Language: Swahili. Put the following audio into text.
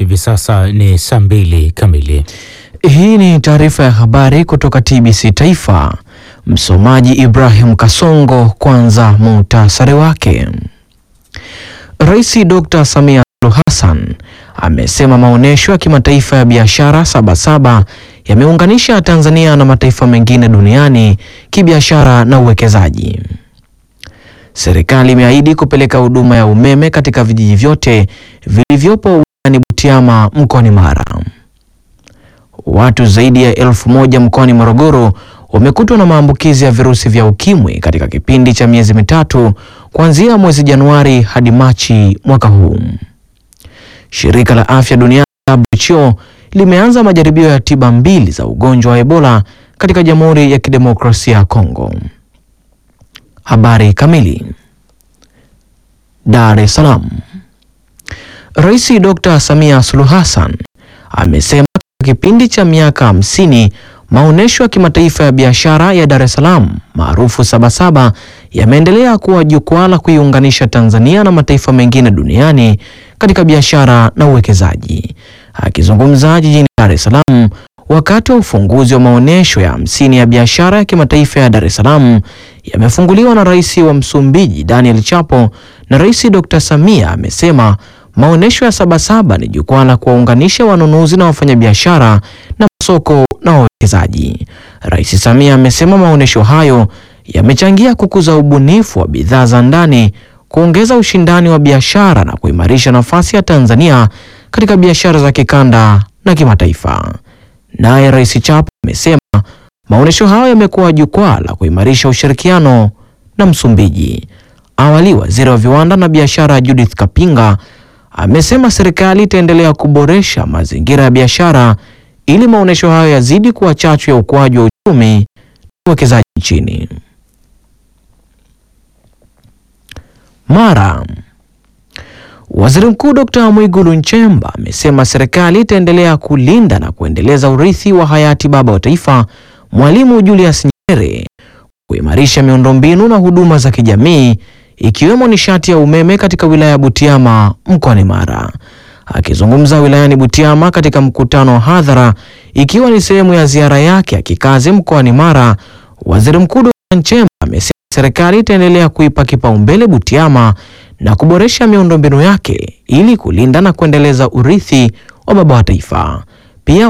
hivi sasa ni saa mbili kamili. Hii ni taarifa ya habari kutoka TBC Taifa. Msomaji Ibrahim Kasongo. Kwanza muhtasari wake. Rais Dr. Samia Suluhu Hassan amesema maonyesho ya kimataifa ya biashara Sabasaba yameunganisha Tanzania na mataifa mengine duniani kibiashara na uwekezaji. Serikali imeahidi kupeleka huduma ya umeme katika vijiji vyote vilivyopo wilayani Butiama mkoani Mara. Watu zaidi ya elfu moja mkoani Morogoro wamekutwa na maambukizi ya virusi vya ukimwi katika kipindi cha miezi mitatu kuanzia mwezi Januari hadi Machi mwaka huu. Shirika la Afya Duniani WHO limeanza majaribio ya tiba mbili za ugonjwa wa Ebola katika Jamhuri ya Kidemokrasia ya Kongo. Habari kamili. Dar es Salaam. Rais Dr. Samia Suluhu Hassan amesema katika kipindi cha miaka hamsini maonyesho ya kimataifa ya biashara ya Dar es Salaam maarufu Sabasaba yameendelea kuwa jukwaa la kuiunganisha Tanzania na mataifa mengine duniani katika biashara na uwekezaji. Akizungumza jijini Dar es Salaam wakati wa ufunguzi wa maonyesho ya hamsini ya biashara ya kimataifa ya Dar es Salaam yamefunguliwa na Rais wa Msumbiji Daniel Chapo na Rais Dr. Samia amesema maonyesho ya Sabasaba ni jukwaa la kuwaunganisha wanunuzi na wafanyabiashara na masoko na wawekezaji. Rais Samia amesema maonyesho hayo yamechangia kukuza ubunifu wa bidhaa za ndani, kuongeza ushindani wa biashara na kuimarisha nafasi ya Tanzania katika biashara za kikanda na kimataifa. Naye Rais Chapo amesema maonyesho hayo yamekuwa jukwaa la kuimarisha ushirikiano na Msumbiji. Awali, waziri wa viwanda na biashara Judith Kapinga amesema serikali itaendelea kuboresha mazingira ya biashara ili maonyesho hayo yazidi kuwa chachu ya ukuaji wa uchumi na uwekezaji nchini. Mara Waziri Mkuu Dr. Mwigulu Nchemba amesema serikali itaendelea kulinda na kuendeleza urithi wa hayati baba wa taifa Mwalimu Julius Nyerere, kuimarisha miundombinu na huduma za kijamii ikiwemo nishati ya umeme katika wilaya ya Butiama mkoani Mara. Akizungumza wilayani Butiama katika mkutano wa hadhara ikiwa ni sehemu ya ziara yake ya kikazi mkoani Mara, Waziri Mkuu Dr. Nchemba amesema serikali itaendelea kuipa kipaumbele Butiama na kuboresha miundombinu yake ili kulinda na kuendeleza urithi wa baba wa taifa. Pia